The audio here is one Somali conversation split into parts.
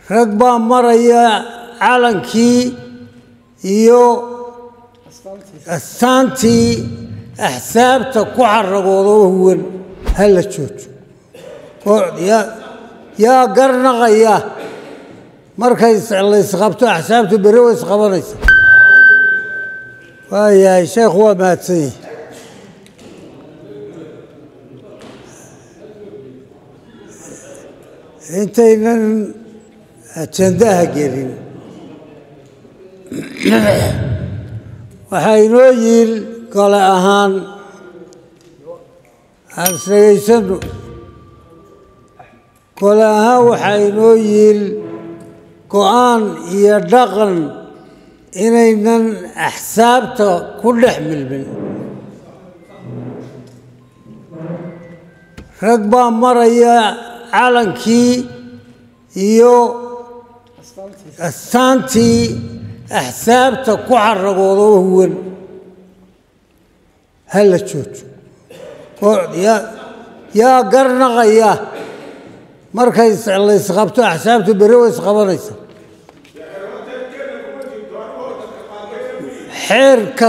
rag baa maraya calankii iyo astaantii axsaabta ku xaragooda oo huwan ha la joojo yaa garnaqaya markay laysqabto axsaabtu bere way isqabanaysa waayahay sheekhu waa mahadsan yahi intaynan ajandaha gelin waxaa inoo yiil gole ahaan aan isdhegaysano gole ahaan waxaa inoo yiil go-aan iyo dhaqan inaynan axsaabta ku dhex milmin rag baa maraya calankii iyo astaantii axsaabta ku xaragooda oo huwan ha la joojo yaa garnaqaya markay laysqabto axsaabtu bere way isqabanaysa xeerka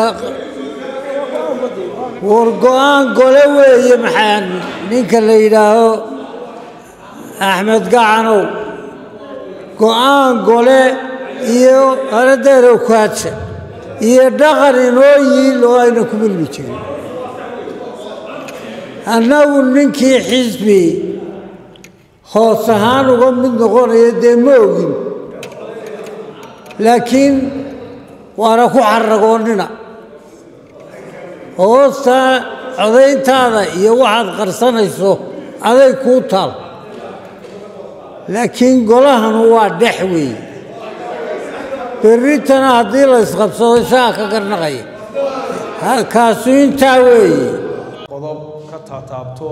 war go-aan gole weeye maxaa ninka la yidhaaho axmed gacanow go-aan gole iyo aradeerow kaaja iyo dhaqan inoo yiil oo ayna ku milmi jirin annagu ninkii xisbi hoos ahaan uga mid noqonaya dee ma ogin laakiin waana ku xaragoonnina hoostaa codayntaada iyo waxaad qarsanayso aday kuu taal laakiin golahanu waa dhex weeye berritana haddii la ysqabsado isagaa ka garnaqaya kaasu intaa weeye qodob ka taataabto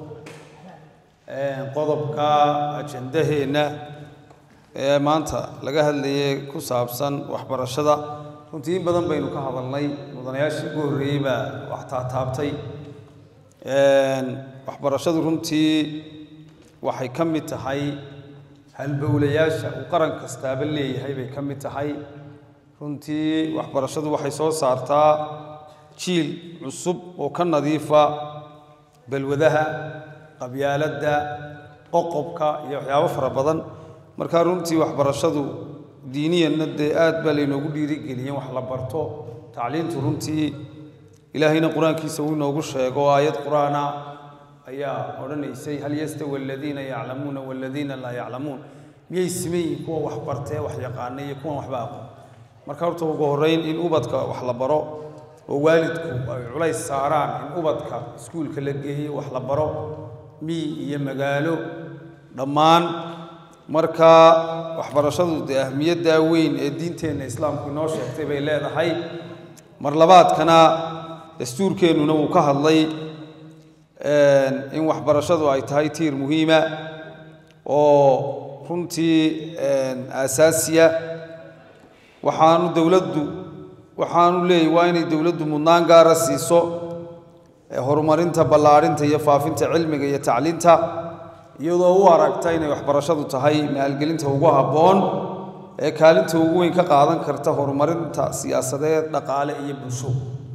qodobka ajandaheenna ee maanta laga hadlayay ku saabsan waxbarashada runtii in badan baynu ka hadalnay mudanayaashii ugu horreeyey baa wax taataabtay waxbarashadu runtii waxay ka mid tahay halbowlayaasha uu qaran kastaaba leeyahay bay ka mid tahay runtii waxbarashadu waxay soo saartaa jiil cusub oo ka nadiifa balwadaha qabyaaladda qoqobka iyo waxyaabo fara badan markaa runtii waxbarashadu diiniyanna dee aad baa laynoogu dhiirigeliyeen wax la barto tacliintu runtii ilaahayna qur-aankiisa uu inoogu sheego aayad qur-aana ayaa odhanaysay hal yastawi aladiina yaclamuuna waladiina laa yaclamuun miyay siman yihiin kuwa wax bartee wax yaqaana iyo kuwan waxba aqoon marka horta ugu horreyn in ubadka wax la baro oo waalidku ay culays saaraan in ubadka iskuulka la geeyo wax la baro miyi iyo magaalo dhammaan marka waxbarashadu dee ahmiyaddaa weyn ee diinteenna islaamku inoo sheegtay bay leedahay mar labaadkana dastuurkeennuna wuu ka hadlay in waxbarashadu ay tahay tiir muhiima oo runtii aasaasiya waxaanu dowladdu waxaanu leeyahy waa inay dowladdu mudnaan gaara siiso horumarinta ballaadhinta iyo faafinta cilmiga iyo tacliinta iyadoo u aragta inay waxbarashadu tahay maalgelinta ugu habboon ee kaalinta ugu weyn ka qaadan karta horumarinta siyaasadeed dhaqaale iyo bulsho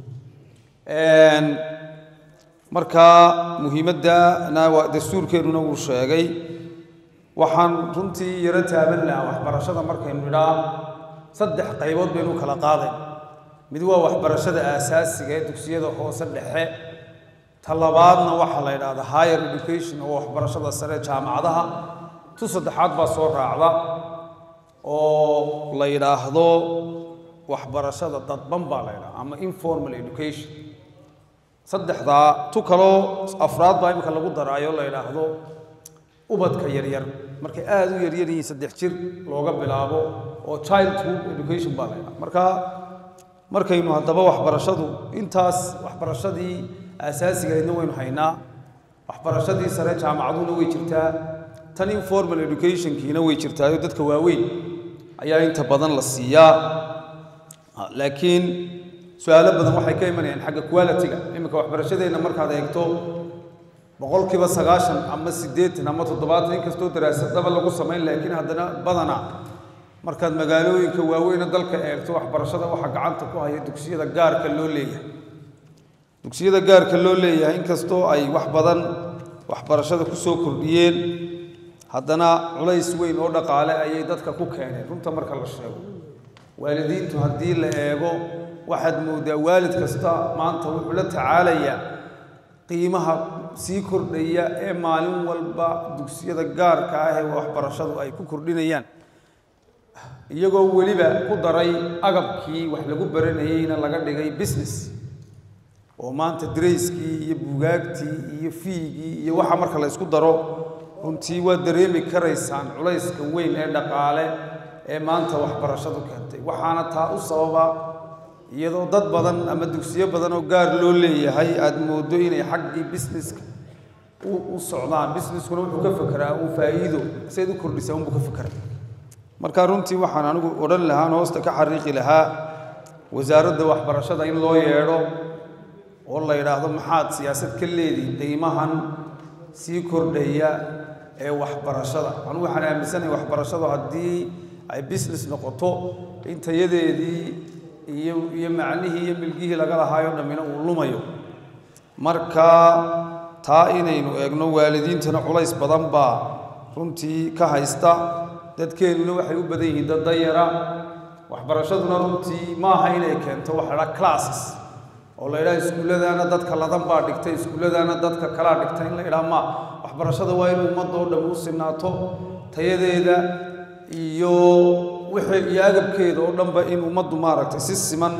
markaa muhiimaddana waa dastuurkeennuna wuu sheegay waxaan runtii yaro taaban lahaa waxbarashada markaynu idhaa saddex qaybood baynu kala qaadayn mid waa waxbarashada aasaasiga ee dugsiyada hoose dhexe ta labaadna waxaa la yidhahdaa higher education oo waxbarashada sare jaamacadaha tu saddexaad baa soo raacda oo la yidhaahdo waxbarashada dadban baa la yidhahda ama informal education saddexdaa tu kaloo afraad baa imika lagu daraayo la yidhaahdo ubadka yaryar markay aada u yaryar yihiin saddex jir looga bilaabo oo childhood education baa la yidhahda marka markaynu haddaba waxbarashadu intaas waxbarashadii aasaasigaydna waynu haynaa waxbarashadii sare jaamacaduna way jirtaa tan informal educationkiina way jirtaayo dadka waaweyn ayaa inta badan la siiyaa laakiin su-aalo badan waxay ka imanayaan xagga quality-ga iminka waxbarashadeenna markaad eegto boqolkiiba sagaashan ama siddeetan ama toddobaatan inkastoo daraasadaba lagu samayn laakiin haddana badana markaad magaalooyinka waaweyne dalka eegto waxbarashada waxaa gacanta ku haya dugsiyada gaarka loo leeyahay dugsiyada gaarka loo leeyahay inkastoo ay wax badan waxbarashada ku soo kordhiyeen haddana culays weyn oo dhaqaale ayay dadka ku keeneen runta marka la sheego waalidiintu haddii la eego waxaad moodaa waalid kasta maanta wuxuu la tacaalayaa qiimaha sii kordhaya ee maalin walba dugsiyada gaarka ah ee waxbarashadu ay ku kordhinayaan iyagoo weliba ku daray agabkii wax lagu baranayeyna laga dhigay business oo maanta darayskii iyo bugaagtii iyo fiigii iyo waxa marka la ysku daro runtii waa dareemi karaysaan culayska weyn ee dhaqaale ee maanta waxbarashadu keentay waxaana taa u sababa iyadoo dad badan ama dugsiyo badan oo gaar loo leeyahay aada moodo inay xaggii businesska u socdaan busineskuna wuxuu ka fekeraa uu faa'iido sayd u kordhisa unbuu ka fekera marka runtii waxaan anigu odhan lahaa an hoosta ka xariiqi lahaa wasaaradda waxbarashada in loo yeedho oo la yidhaahdo maxaad siyaasad ka leedihin qiimahan sii kordhaya ee waxbarashada anugu waxaan aaminsanahay waxbarashadu haddii ay business noqoto in tayadeedii iyo iyo macnihii iyo milgihii laga lahaayo dhammina uu lumayo marka taa inaynu eegno waalidiintana culays badan baa runtii ka haysta dadkeennuna waxay u badan yihiin dad dayara waxbarashaduna runtii maaha inay keento waxa la classes oo la yidhaha iskuulladaana dadka ladan baa dhigtay iskuulladaana dadka kalaa dhigtay in la yidhaha ma waxbarashada waa in ummadda oo dhan u sinaato tayadeeda iyo wixii iyo agabkeeda oo dhanba in ummaddu maaragtay si siman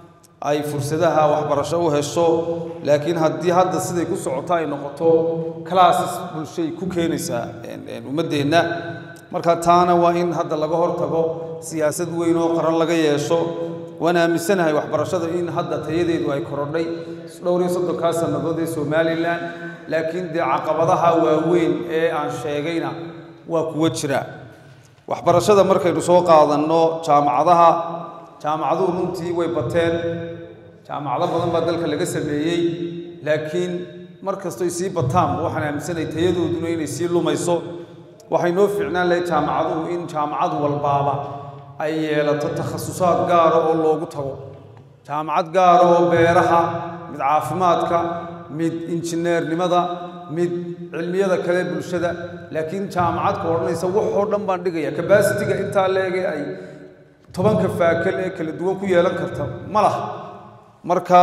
ay fursadaha waxbarasho u hesho laakiin haddii hadda siday ku socoto ay noqoto classes bulshay ku keenaysaa ummaddeenna marka taana waa in hadda laga hortago siyaasad weyn oo qaran laga yeesho waan aaminsanahay waxbarashada in hadda tayadeedu ay korodhay dhowr iyo soddonkaa sannadood ee somalilan laakiin dee caqabadaha waaweyn ee aan sheegayna waa kuwa jira waxbarashada markaynu soo qaadanno jaamacadaha jaamacaduhu runtii way bateen jaamacado badan baa dalka laga sameeyey laakiin mar kastoy sii bataan waxaan aaminsanahay tayadooduna inay sii lumayso waxay noo fiicnaan lahayd jaamacaduhu in jaamacad walbaaba ay yeelato takhasusaad gaara oo loogu tago jaamacad gaara oo beeraha mid caafimaadka mid injineernimada mid cilmiyada kale bulshada laakiin jaamacadka odhanaysa waxoo dhan baan dhigaya kabasitiga intaa leege ay tobanka faakal ee kala duwan ku yeelan karta ma laha marka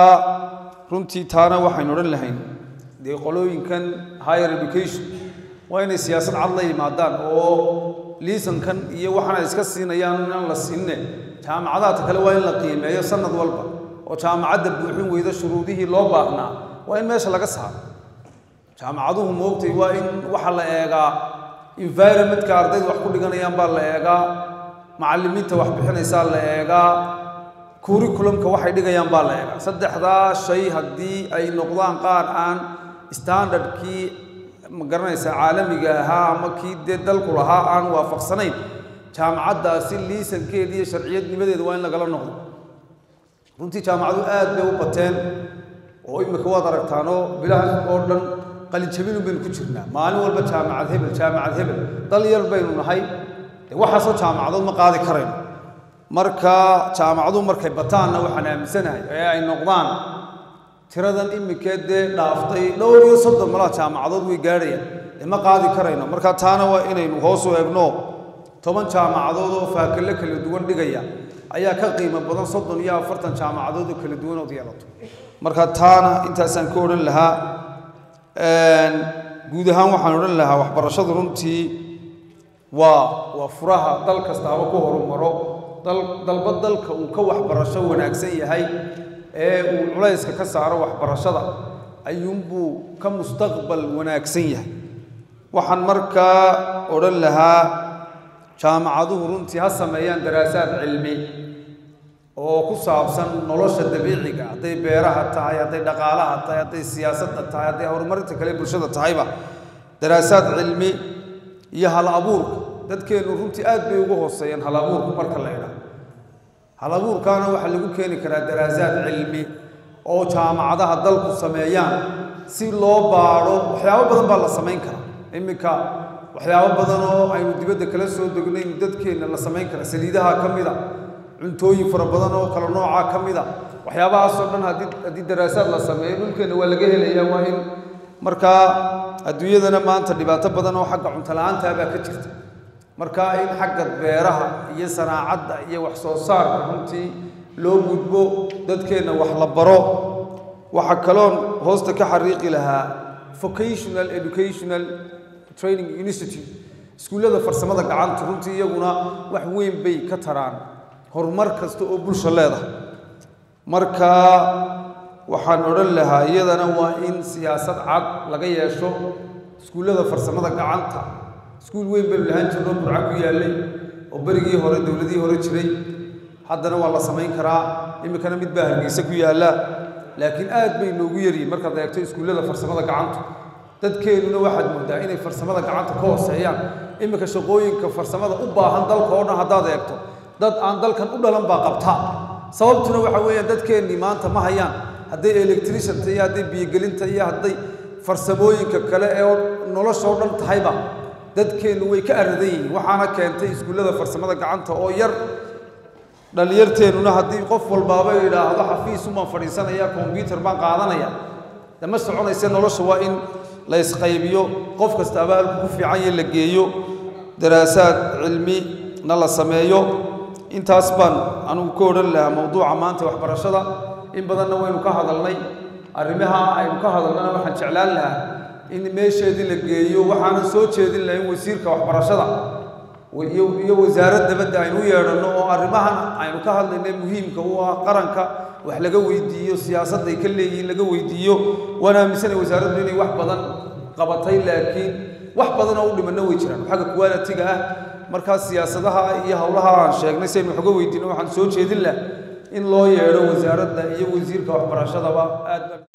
runtii taana waxaynu odhan lahayn dee qolooyinkan higher education waa inay siyaasad cad la yimaadaan oo liisankan iyo waxaan ay iska siinayaan inaan la siinne jaamacadaadka kale waa in la qiimeeyo sanad walba oo jaamacadda buuxin weyda shuruudihii loo baahnaa waa in meesha laga saaro jaamacaduhu moogtay waa in waxa la eegaa environmentka ardayda wax ku dhiganayaan baa la eegaa macallimiinta wax bixinaysaa la eegaa curriculumka waxay dhigayaan baa la eegaa saddexdaa shay haddii ay noqdaan qaar aan standardkii ma garanaysaa caalamiga ahaa ama kii dee dalku lahaa aan waafaqsanayn jaamacaddaasi liisankeeda iyo sharciyadnimadeeda waa in lagala noqdo runtii jaamacadu aad bay u bateen oo imika waad aragtaanoo bilaha oo dhan qalinjabinu baynu ku jirnaa maalin walba jaamacad hebel jaamacad hebel dal yar baynu nahay dee waxaasoo jaamacadood ma qaadi karayno marka jaamacadu markay bataanna waxaan aaminsanahay ee ay noqdaan tiradan imikee dee dhaaftay dhowr iyo soddon malaa jaamacadood way gaadhayaan dee ma qaadi karayno marka taana waa inaynu hoos u eegno toban jaamacadood oo faakelle kala duwan dhigaya ayaa ka qiimo badan soddon iyo afartan jaamacadood oo kala duwan ood yeelato marka taana intaasaan ka odhan lahaa guud ahaan waxaan odhan lahaa waxbarashadu runtii waa waa furaha dal kastaaba ku horumaro dal dalba dalka uu ka waxbarasho wanaagsan yahay ee uu culayska ka saaro waxbarashada ayuunbuu ka mustaqbal wanaagsan yahay waxaan markaa odhan lahaa jaamacaduhu runtii ha sameeyaan daraasaad cilmi oo ku saabsan nolosha dabiiciga hadday beeraha tahay hadday dhaqaalaha tahay hadday siyaasadda tahay hadday horumarinta kale bulshada tahayba daraasaad cilmi iyo hal abuurka dadkeennu runtii aad bay ugu hooseeyeen hal abuurku marka la idhaah hal abuurkaana waxaa lagu keeni karaa daraasaad cilmi oo jaamacadaha dalku sameeyaan si loo baadho waxyaabo badan baa la samayn karaa iminka waxyaabo badan oo aynu dibadda kala soo degnaynu dadkeenna la samayn kara saliidaha ka mida cuntooyin fara badan oo kala noocaa ka mida waxyaabahaasoo dhan haddii haddii daraasaad la sameeyo dhulkeenna waa laga helayaa waa in markaa adduunyadana maanta dhibaato badan oo xagga cunto la-aantaa baa ka jirta marka in xagga beeraha iyo sanaacadda iyo wax soo saarka runtii loo gudbo dadkeenna wax la baro waxaa kaloon hoosta ka xariiqi lahaa vocational educational training institute iskuullada farsamada gacanta runtii iyaguna wax weyn bay ka taraan horumar kasta oo bulsha leedahay marka waxaan odhan lahaa iyadana waa in siyaasad cad laga yeesho iskuullada farsamada gacanta iskuul weyn baynu lahaan jirno burca ku yaallay oo berigii hore dowladihii hore jiray haddana waa la samayn karaa iminkana mid baa hargeysa ku yaalla laakiin aad bay noogu yaryihin markaad eegto iskuullada farsamada gacanta dadkeennuna waxaad moodaa inay farsamada gacanta ka hooseeyaan iminka shaqooyinka farsamada u baahan dalka oo dhan haddaad eegto dad aan dalkan u dhalan baa qabta sababtuna waxa weeyaan dadkeennii maanta ma hayaan hadday electricianta iyo hadday biyogelinta iyo hadday farsamooyinka kale ee nolosha oo dhan tahayba dadkeennu way ka aradan yihiin waxaana keentay iskuullada farsamada gacanta oo yar dhallinyarteennuna haddii qof walbaaba idhaahdo xafiisumaan fadhiisanaya kombyutar baan qaadanaya de ma soconayse nolosha waa in la isqaybiyo qof kastaaba halku ku fiican yahe la geeyo daraasaad cilmi na la sameeyo intaas baan anugu ka odhan lahaa mawduuca maanta waxbarashada in badanna waynu ka hadalnay arrimaha aynu ka hadalnana waxaan jeclaan lahaa in meesheedii la geeyo waxaanan soo jeedin lahayn wasiirka waxbarashada iyo wasaarad dabadda aynu u yeedhanno oo arrimahan aynu ka hadlaynay muhiimka u ah qaranka wax laga weydiiyo siyaasadday ka leeyihiin laga weydiiyo waan aaminsanay wasaaraddu inay wax badan qabatay laakiin wax badan oo u dhimanna way jiraan xagga qualitiga ah markaas siyaasadaha iyo howlaha aan sheegnay si aynu wax uga weydiino waxaan soo jeedin laha in loo yeedho wasaaradda iyo wasiirka waxbarashadaba aad